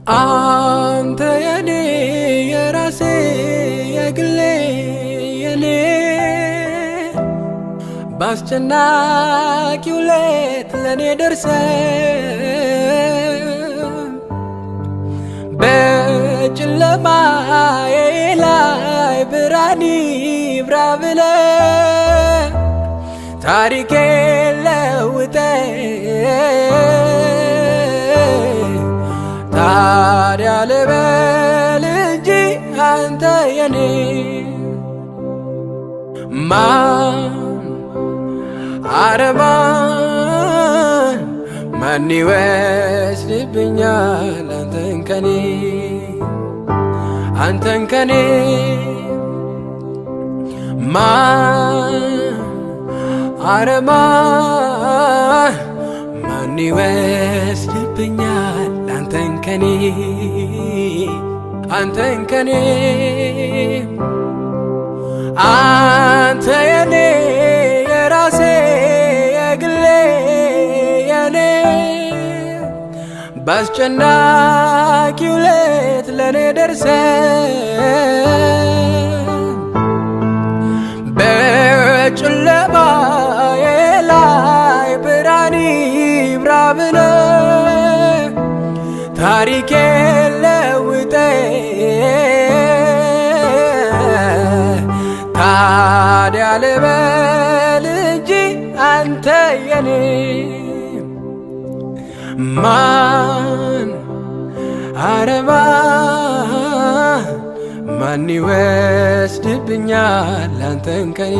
አንተ የኔ የራሴ የግሌ የኔ በአስጨናቂው ሌት ለእኔ ደርሰ በጨለማዬ ላይ ብርሃን ይብራ ብለ ታሪኬ ለውጠ ታዲያ ልበል እንጂ አንተ የኔ ማን አረማን ማን ይወስድብኛል አንተን ከኔ አንተን ከኔ ማን አረማን ማን ይወስድብኛል አንተን ከኔ አንተን ከኔ አንተ የኔ የራሴ የግሌ የኔ በአስጨናቂው ሌት ለእኔ ደርሰ በጨለማዬ ላይ ብርሃን ይብራ ብለ ታሪኬ ለውጠ ታዲያ ልበል እንጂ አንተ የኔ ማን አረባ ማን ይወስድብኛል አንተን ከኔ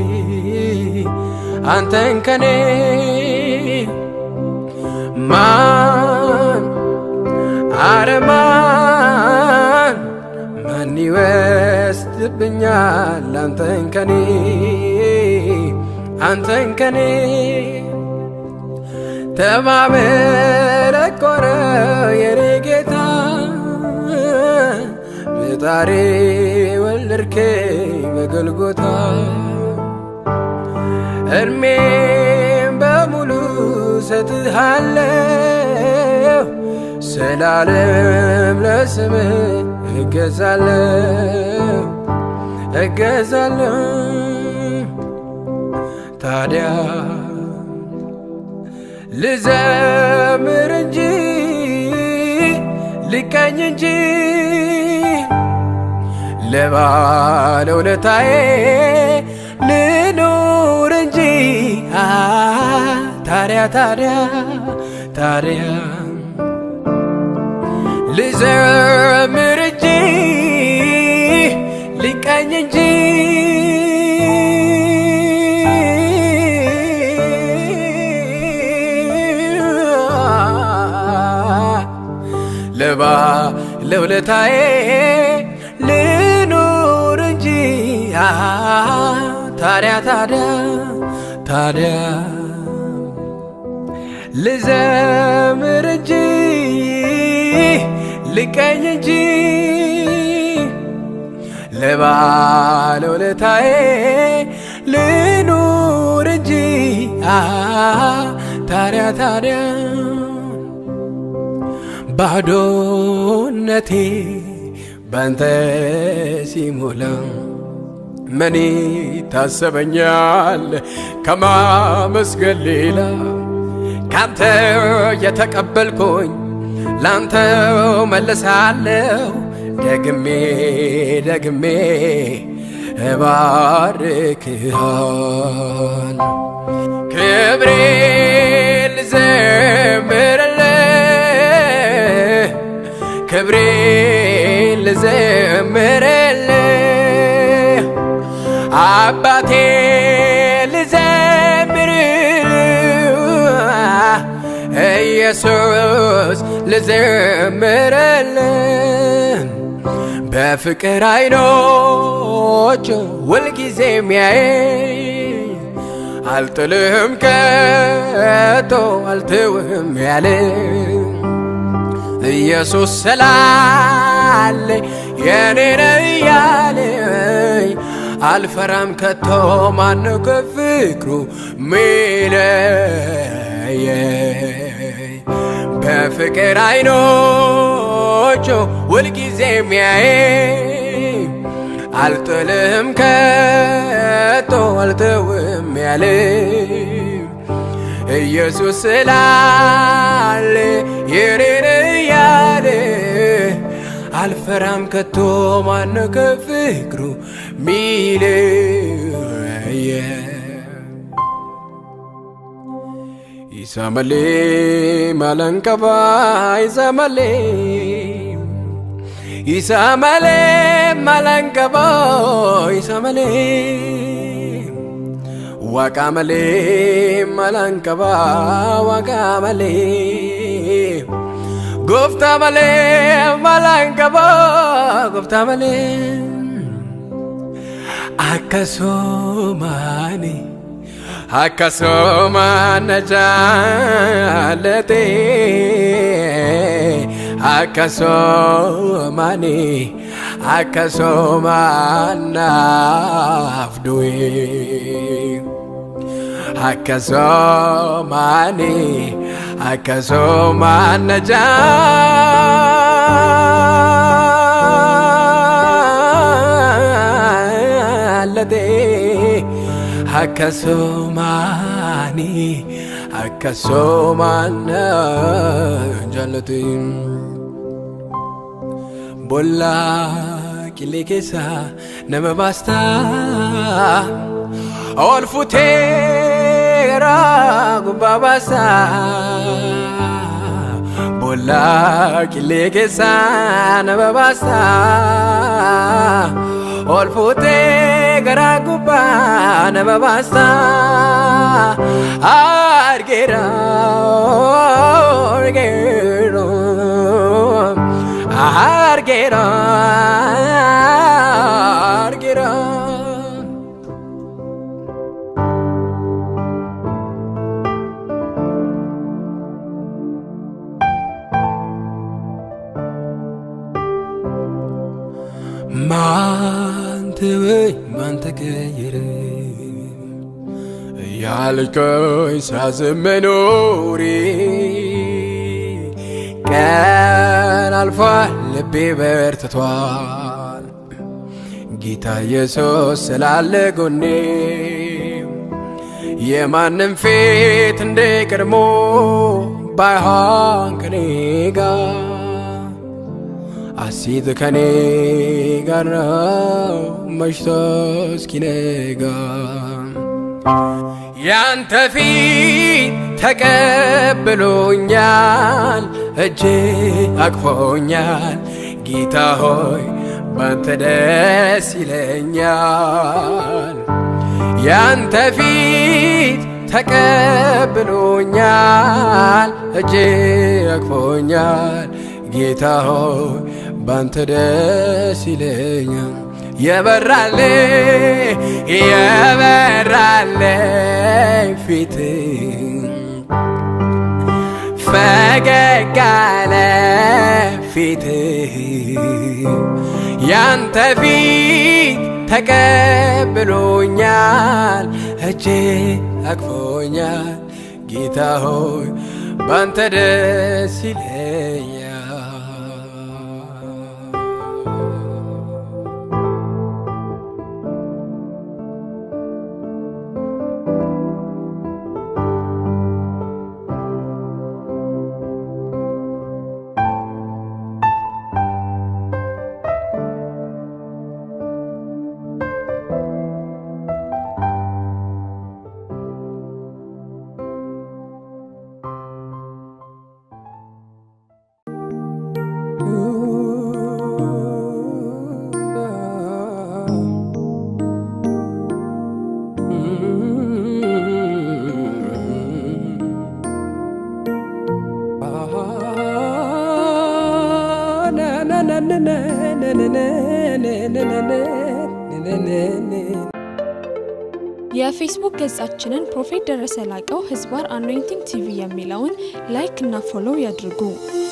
አንተን ከኔ ማን አረማን ማን ይወስድብኛል አንተን ከኔ አንተን ከኔ ተማመረቆረ የኔ ጌታ በጣሬ ወለድከኝ በገልጎታ እድሜም በሙሉ ሰጥሃለሁ ስላለም ለስምህ እገዛለሁ እገዛለሁ ታዲያ ልዘምር እንጂ ልቀኝ እንጂ ለባለውለታዬ ልኑር እንጂ ታዲያ ታዲያ ታዲያ ልዘምር እንጂ ልቀኝ እንጂ ለባ ለውለታዬ ልኑር እንጂ ታዲያ ታዲያ ታዲያ ልዘምር እንጂ ልቀኝ እንጂ ለባለውለታዬ ልኑር እንጂ ታዲያ ታዲያ ባዶነቴ ባንተ ሲሞላ ምን ታሰበኛል ከማመስገን ሌላ ካንተ የተቀበልኩኝ ላንተው መልሳለሁ ደግሜ ደግሜ እባርክሃል ክብሬ ልዘምርልህ ክብሬ ልዘምርልህ አባቴ ልዘምርልህ ኢየሱስ ልዘምርልህ በፍቅር አይኖች ሁልጊዜ የሚያይ አልጥልህም ከቶ አልትውህም ያለ ኢየሱስ ስላለ የኔ ነው እያለኝ አልፈራም ከቶ ማን ከፍቅሩ ሚለየኝ በፍቅር አይኖች በዓይኖቹ ሁልጊዜ የሚያይ አልጥልህም ከቶ አልተውም ያለ ኢየሱስ ስላለ የኔን እያለ አልፈራም ከቶ ማን ከፍቅሩ ሚለየ ይሰመሌ መለንቀባ ይሰመሌ ይሰመሌ መለንቀባ ይሰመሌ ዋቃመሌ መለንቀባ ዋቃመሌ ጎፍታ መሌ መለንቀባ ጎፍታ መሌ አከሶማኔ akkasuma jaalate akkasumani akkasuma naaf du'e akkasumani akkasuma jaalate akkasumaani akkasumaan jaallate bollaa qilee keessa nama baastaa ol futeera gubbaa baasaa bollaa qilee keessa nama baastaa ol futee garaa gubbaa nama baasta argeera argeera argeera argeera. ማን ተወኝ ማን ተቀየረ ያልከኝ ሳዝን መኖሬ ቀን አልፏል ልቤ በርትቷል ጌታ ኢየሱስ ስላለ ጎኔ የማንም ፊት እንደ ቀድሞ ባይሆን ከኔ ጋር አሲት ከኔ ጋር ነው መሽቶ እስኪነጋ ያንተ ፊት ተቀብሎኛል እጅ አቅፎኛል ጌታ ሆይ ባንተ ደስ ይለኛል ያንተ ፊት ተቀብሎኛል እጅ አቅፎኛል ጌታ ሆይ ባንተ ደስ ይለኛል የበራለ የበራለ ፊት ፈገግ አለ ፊት ያንተ ፊት ተቀብሎኛል እጄ አቅፎኛል ጌታ ሆይ ባንተ ደስ ይለኛል የፌስቡክ ገጻችንን ፕሮፌት ደረሰ ላቀው ህዝባር አኖይንቲንግ ቲቪ የሚለውን ላይክ እና ፎሎው ያድርጉ።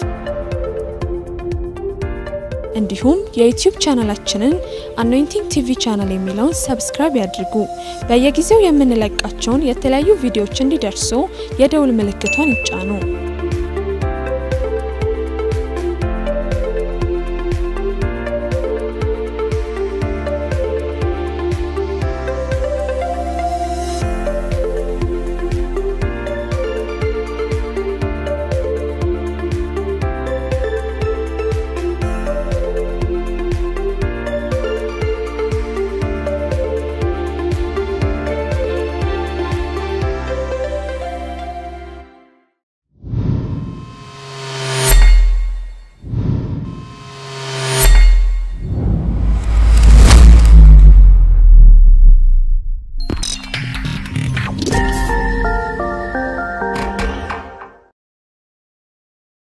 እንዲሁም የዩቲዩብ ቻናላችንን አኖይንቲንግ ቲቪ ቻናል የሚለውን ሰብስክራይብ ያድርጉ። በየጊዜው የምንለቃቸውን የተለያዩ ቪዲዮዎች እንዲደርሱ የደውል ምልክቷን ይጫኑ።